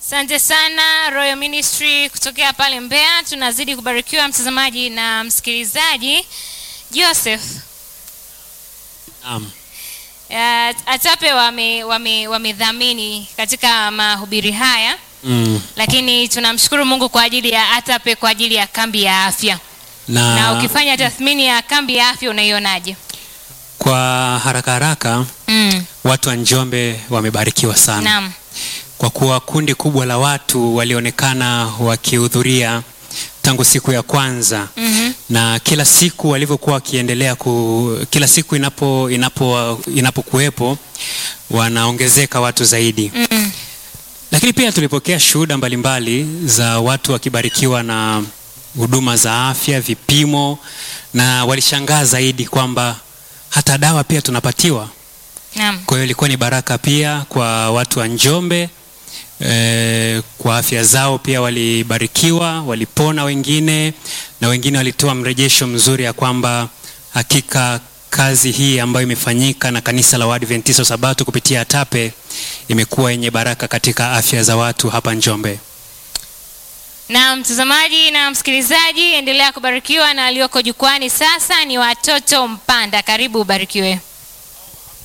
Asante sana Royal Ministry kutokea pale Mbeya. Tunazidi kubarikiwa mtazamaji na msikilizaji. Joseph, Naam. uh, ATAPE wame wame wamedhamini katika mahubiri haya, Mm. lakini tunamshukuru Mungu kwa ajili ya ATAPE kwa ajili ya kambi ya afya. Na, Na ukifanya tathmini ya kambi ya afya unaionaje? kwa haraka haraka Mm. watu wa Njombe wamebarikiwa sana Naam. kwa kuwa kundi kubwa la watu walionekana wakihudhuria tangu siku ya kwanza Mhm. na kila siku walivyokuwa wakiendelea ku, kila siku inapo inapo inapokuwepo wanaongezeka watu zaidi Mm. lakini pia tulipokea shuhuda mbalimbali za watu wakibarikiwa na huduma za afya vipimo na walishangaa zaidi kwamba hata dawa pia tunapatiwa Naam. kwa hiyo ilikuwa ni baraka pia kwa watu wa Njombe e, kwa afya zao pia walibarikiwa, walipona wengine na wengine walitoa mrejesho mzuri ya kwamba hakika kazi hii ambayo imefanyika na kanisa la Waadventista wa Sabato kupitia ATAPE imekuwa yenye baraka katika afya za watu hapa Njombe. Na mtazamaji na msikilizaji, endelea kubarikiwa na aliyoko jukwani sasa ni watoto Mpanda. Karibu ubarikiwe.